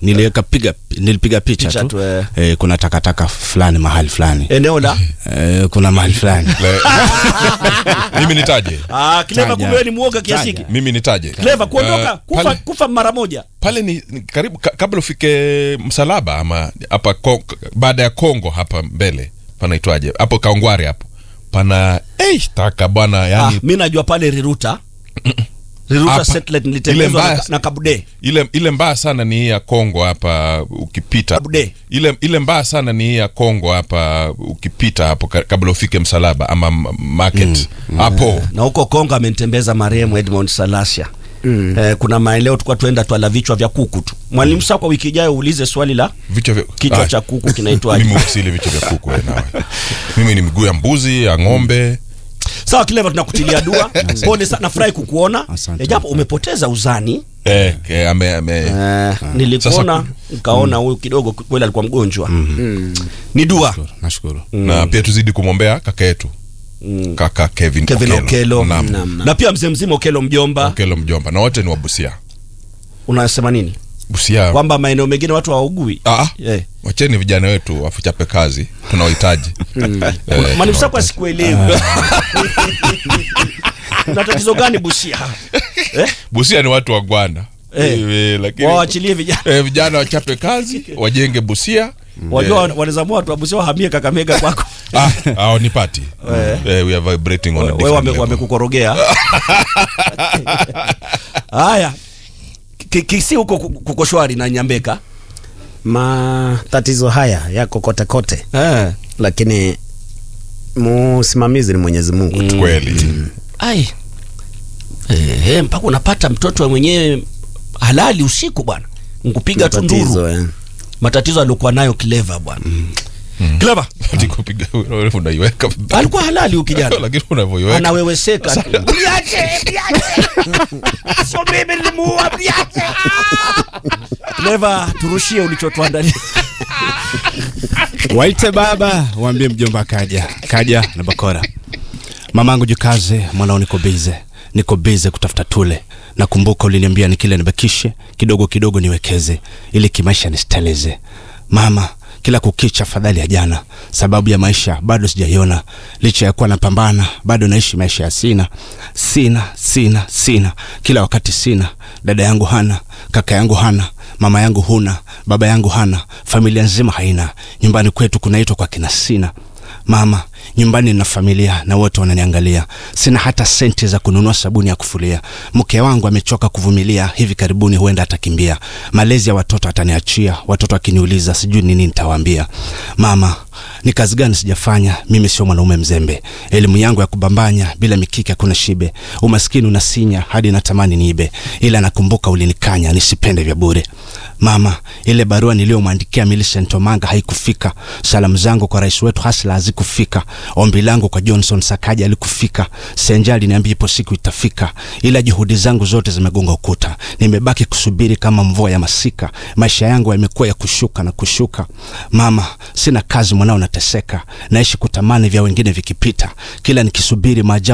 niliweka piga nilipiga picha, Picha tu, tu, eh. Eh, kuna takataka fulani mahali fulani eneo la eh, kuna mahali fulani Le- mimi nitaje ah, Clever, Taja. kumbe wewe ni mwoga kiasi Taja. hiki. mimi nitaje Clever, kuondoka Eh, kufa, pale, kufa mara moja. pale ni, ni karibu ka, kabla ufike msalaba ama hapa Ko- baada ya kongo hapa mbele panaitwaje hapo kaongwari hapo pana hey, taka bwana Ah, yani mi najua pale Riruta Riruta Hapa. satellite Ile nilitengenezwa mbaya- na, na Kabude. ile ile mbaya sana ni hii ya Kongo hapa ukipita Abude. ile ile mbaya sana ni hii ya Kongo hapa ukipita hapo ka- kabla ufike msalaba ama m- market hapo Na huko Kongo amenitembeza marehemu Edmond Salasia. Eh, kuna maeneo tulikuwa tuenda twala vichwa vya kuku tu. Mwalimu sasa kwa wiki ijayo uulize swali la vichwa vya kichwa Ah, cha kuku kinaitwaje? mimi usili vichwa vya kuku wewe nawe mimi ni miguu ya mbuzi ya ng'ombe Sawa Clever, tunakutilia dua. Pole sana, nafurahi kukuona. Asante. Eh, japo umepoteza uzani. eh, eh, ame, ame, Eh, nilikuona nikaona huyu kidogo kweli alikuwa mgonjwa. Ni dua. nashukuru na pia tuzidi kumwombea kaka yetu kaka Kevin, Kevin Okelo. Naam. Naam. Na pia mzee mzima Okelo mjomba. Okelo mjomba na wote ni wa Busia Unasema nini? Busia Kwamba maeneo mengine watu hawaugui. ah, Eh. wacheni vijana wetu wafuchape kazi tunawahitaji Eh, Mwalimu Sakwa sikuelewi. Una tatizo gani Busia? Eh? Busia ni watu wa Gwanda Eh. Eh, lakini Waachilie vijana. eh, vijana wachape kazi wajenge Busia Wajua wanaweza mua watu wa Busia wahamie Kakamega kwako. ah, ah, ni party eh, we are vibrating on a Wewe different wame- level. wamekukorogea. Haya. Ki- Kisi huko ku- kuko shwari na Nyambeka. matatizo haya yako kote kote Eh. lakini musimamizi ni mwenyezi mungu tu kweli Ai. Eh, eh, mpaka unapata mtoto mwenyewe halali usiku bwana. Nkupiga tu nduru. Matatizo, eh. Matatizo aliokuwa nayo Clever bwana. Clever. Ati kupiga unaiweka Alikuwa halali huyu kijana. lakini unavyoiweka anaweweseka tu. Niache, niache. Sio mimi nilimuua, niache. Clever, turushie ulichotuandalia. waite baba waambie mjomba kaja kaja na bakora mamangu jikaze mwanao niko bize niko bize kutafuta tule nakumbuka uliniambia ni kile nibakishe kidogo kidogo niwekeze ili kimaisha nisteleze mama kila kukicha fadhali ya jana sababu ya maisha bado sijaiona licha ya kuwa napambana bado naishi maisha ya sina sina sina sina kila wakati sina dada yangu hana kaka yangu hana mama yangu huna baba yangu hana familia nzima haina nyumbani kwetu kunaitwa kwa kina sina mama nyumbani na familia na wote wananiangalia sina hata senti za kununua sabuni ya kufulia mke wangu amechoka kuvumilia hivi karibuni huenda atakimbia malezi ya watoto ataniachia watoto akiniuliza sijui nini nitawaambia mama ni kazi gani sijafanya mimi sio mwanaume mzembe elimu yangu ya kubambanya bila mikiki hakuna shibe umaskini unasinya hadi natamani niibe ila nakumbuka ulinikanya nisipende vya bure mama ile barua niliyomwandikia Millicent Omanga haikufika salamu zangu kwa rais wetu Hasla hazikufika ombi langu kwa Johnson Sakaja alikufika Senja aliniambia ipo siku itafika ila juhudi zangu zote zimegonga ukuta nimebaki kusubiri kama mvua ya masika maisha yangu yamekuwa ya kushuka na kushuka mama sina kazi mwanao nateseka naishi kutamani vya wengine vikipita kila nikisubiri maajabu